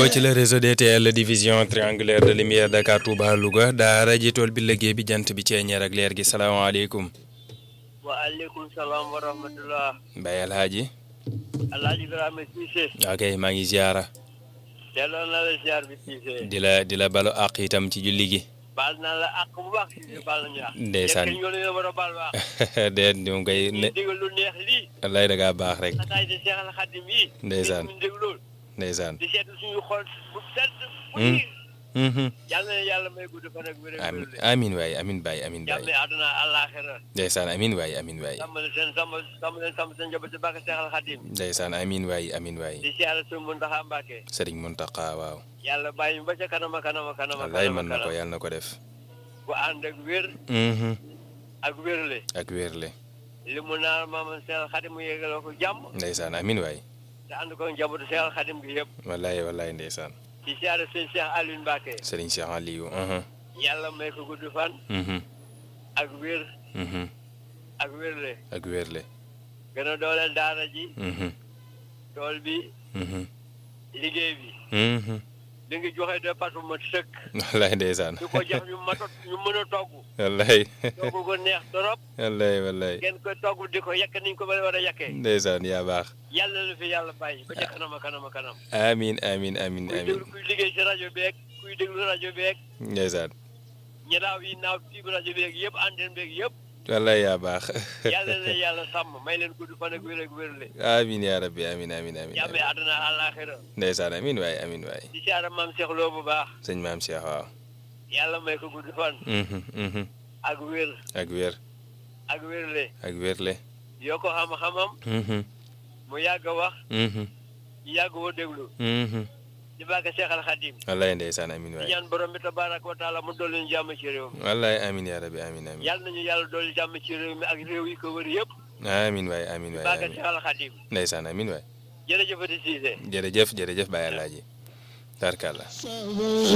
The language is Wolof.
ci le réseau DTL division triangulaire de lumière Dakar Touba Louga daara ji tool bi liggéey bi jant bi ceeñeer ak leer gi salaamaaleykum. waaleykum salaam wa rahmatulah. Mbaye Alhaji. Alhaji Dramé Cissé. ok maa ngi ziara. delloo na la ziar bi Cissé. di la di la balu àq itam ci julli gi. baal naa la àq bu baax Cissé baal nañu àq. ndeysaan yéen ñoo war a baal baax. déet ñu ngi koy ne ñu digal lu neex lii. wallaay da ngaa baax rek. xataay di Cheikh Al Khadim yi. ndeysaan ñu déglu ndeysaan. di seetlu suñu xol bu sedd. bu Hmm. nii. Mhm. yàlla na yàlla may gudd fan ak wér ak amin wérle. amin waay amin baay amin jàmm baay àdduna àllaaxira. ndeysaan amin waay amin waay sàmm leen seen sàmm sàmm leen sàmm seen njaboot ci bàkk Cheikh Al Khadim. ndeysaan amin waay amin waay di siyaare suñu Muntaxa Mbàkke. Sëriñ Muntaqa waaw yàlla bàyyi ñu ba ca kanama kanama kanama wallaay kanama mën na ko kanam. yàlla na ko def bu ànd ak wér Mhm. ak wérle. ak wérle li mu naan maam Cheikh Al Khadim mu yégaloo ko jàmm. ndeysaan amin waay te ànd ko njabootu Cheikh Al Khadim gi yëpp. wallaay wallaay ndeysaan ci siyaare sëñ Cheikh Alioune Mbacke. Sëriñ Cheikh Aliou mhm. yàlla may ko gudd fan. Mhm. ak wér Mhm. ak wérle. ak wérle gën a dooleel daara ji. Mhm. tool bi Mhm. liggéey bi. Mhm. li ngi joxe département sëkk. wallaay ndeysaan di ko jox ñu matot ñu mën a togg. wallaay togg ko neex torop. wallaay wallaay ngeen koy togg di ko yekk niñ ko ba war a yekkee. ndeysaan yaa baax yàlla na fi yàlla bàyyi ba ca kanama kanama kanam. amin amin amin kuy amin déglu kuy liggéey ci rajo beeg kuy déglu rajo beeg ndeysaan ñelaaw yi naaw ci rajo beeg yëpp antenne beeg yëpp. wallaay yaa baax yàlla na yàlla sàmm may leen gudd fan ak wér ak wérle. amin yaa rabbi amin amin amin jàmme amin àdduna àllaaxira ndeysaan amin waay amin waay di siyaare maam Cheikh Lo bu baax sëñ maam Cheikh waaw yàlla may ko gudd fan Mhm. Mhm. ak wér ak wér ak wérle ak wérle yoo ko xam-xamam Mhm. mu yàgg a wax Mhm. yàgg woo déglu Mhm. di bàgg Cheikh Al Khadim wallaay ndeysaan amin di waay ñaan borom bi tabaaraka wa taala mu dolli ñu jàmm ci réew mi wallaay amin yaa rabbi amin amin yàlla nañu yàlla dolli jàmm ci réew mi ak réew yi ko wër yëpp amin waay amin di waay bàgg amin Cheikh Al Khadim ndeysaan amin waay jërëjëfati Cissé jërëjëf jërëjëf Baye Alaaji tarkalla